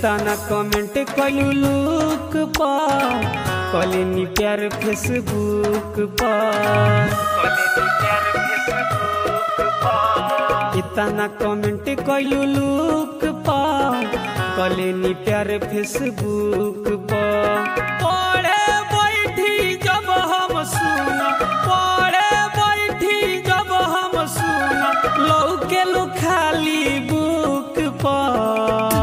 इतना कमेंट कलू लुक पा कलिनी प्यार फेसबुक पा इतना कमेंट कलू लुक पा कलिनी प्यार फेसबुक पा पढ़े बैठी जब हम सुना पढ़े बैठी जब हम सुना लौके लो खाली बुक पर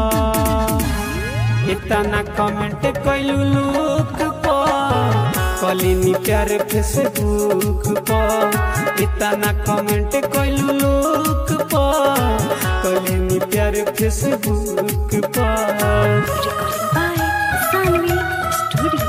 इतना कमेंट कैलू लुक पर कलिनी प्यार फेसबुक पर इतना कमेंट कैलू लुक पर कलिनी प्यार फेसबुक पर Recording by Sanvi Studio.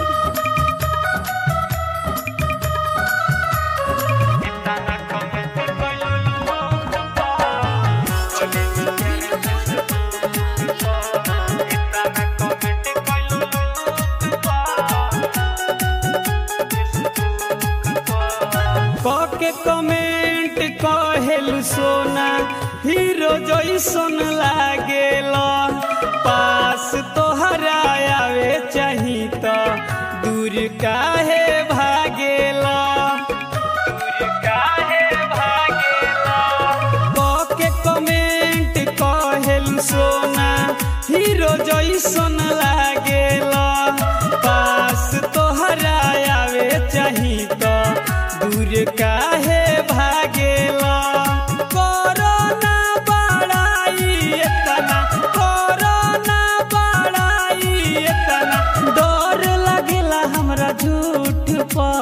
के कमेंट कहेलु सोना हीरो जैसन लागेला पास तोहरा आवे चाही त दूर काहे भागेला दूर काहे भागेला के कमेंट कहेलु सोना हीरो जैसन लागेला पास तोहरा आवे चाही त दूर काहे भागेला कोरोना बड़ाई इतना कोरोना बड़ाई इतना डर लगेला हमरा झूठ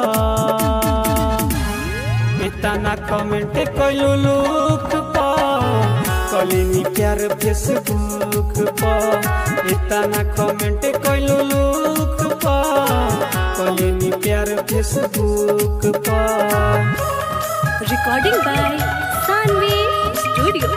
पर इतना कमेंट कइलू लुक पर कलिनी प्यार फेसबुक पर इतना कमेंट कइलू लुक पर कलिनी प्यार फेसबुक पर Recording by Sanvi Studio.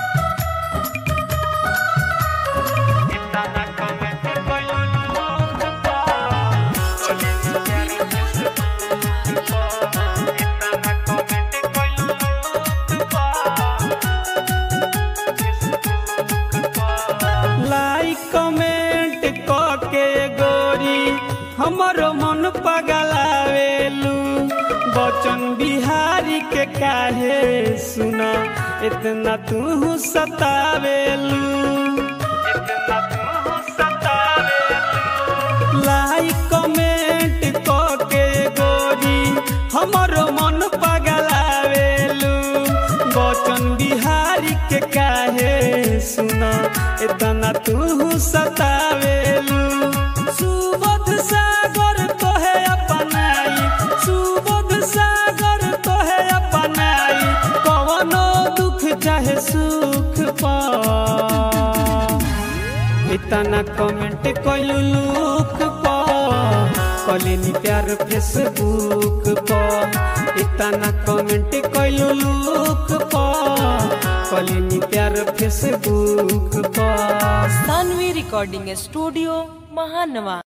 Like comment क के गोरी हमरो मन पगलावेलू बचन बिहारी के काहे सुना इतना तू सतावेलू इतना तू सतावेलू लाइक कमेंट क के गोरी हमरो मन पगलावेलू बचन बिहारी के काहे सुना इतना तू सतावेलू सुबोध सागर तोहे अपनाई सुबोध सागर तोहे अपनाई कवनो दुख चाहे सुख पा इतना कमेंट कइलू लुक पर कलिनी प्यार फेसबुक पर इतना कमेंट कइलू लुक पर कलिनी प्यार फेसबुक पर सानवी रिकॉर्डिंग स्टूडियो महानवा